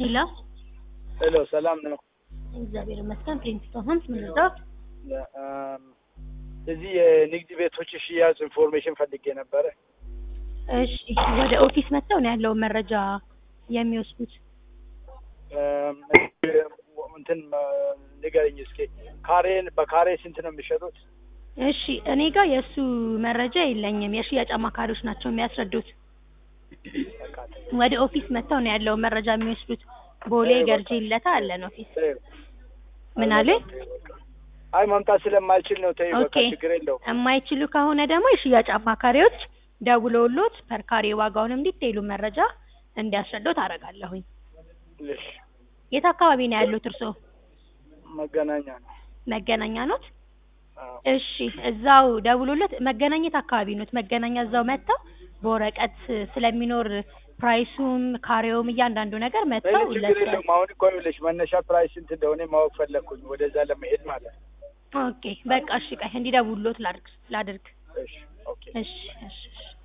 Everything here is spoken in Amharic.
ሄሎ ሄሎ ሰላም ነው። እግዚአብሔር ይመስገን። ፕሪንስቶን ሆምስ ምን ልርዳዎት? አም፣ እዚህ የንግድ ቤቶች ሽያጭ ኢንፎርሜሽን ፈልጌ ነበረ። እሺ ወደ ኦፊስ መጥተው ነው ያለውን መረጃ የሚወስዱት? አም፣ እንትን ንገረኝ እስኪ ካሬን በካሬ ስንት ነው የሚሸጡት? እሺ እኔ ጋር የእሱ መረጃ የለኝም። የሽያጭ አማካሪዎች ናቸው የሚያስረዱት። ወደ ኦፊስ መጥተው ነው ያለውን መረጃ የሚወስዱት። ቦሌ ገርጂ ለታ አለን ኦፊስ። ምን አለ? አይ ማምጣት ስለማልችል ነው። ተይ በቃ ኦኬ ችግር የለውም። የማይችሉ ከሆነ ደግሞ የሽያጭ አማካሪዎች ደውለውሎት ፐርካሬ ዋጋውንም ዲቴይሉ መረጃ እንዲያስረዱት አደርጋለሁኝ። እሺ የት አካባቢ ነው ያሉት እርስዎ? መገናኛ ነው። መገናኛ ኖት? አዎ። እሺ እዛው ደውሎለት መገናኘት አካባቢ ኖት? መገናኛ እዛው መጥተው በወረቀት ስለሚኖር ፕራይሱም ካሬውም እያንዳንዱ ነገር መጥተው ምንም ችግር የለውም። አሁን እኮ ይኸውልሽ መነሻ ፕራይስ ስንት እንደሆነ ማወቅ ፈለግኩኝ ወደዛ ለመሄድ ማለት ነው። ኦኬ በቃ እሺ፣ ቆይ እንዲደውሉት ላድርግ ላድርግ። እሺ ኦኬ እሺ እሺ እሺ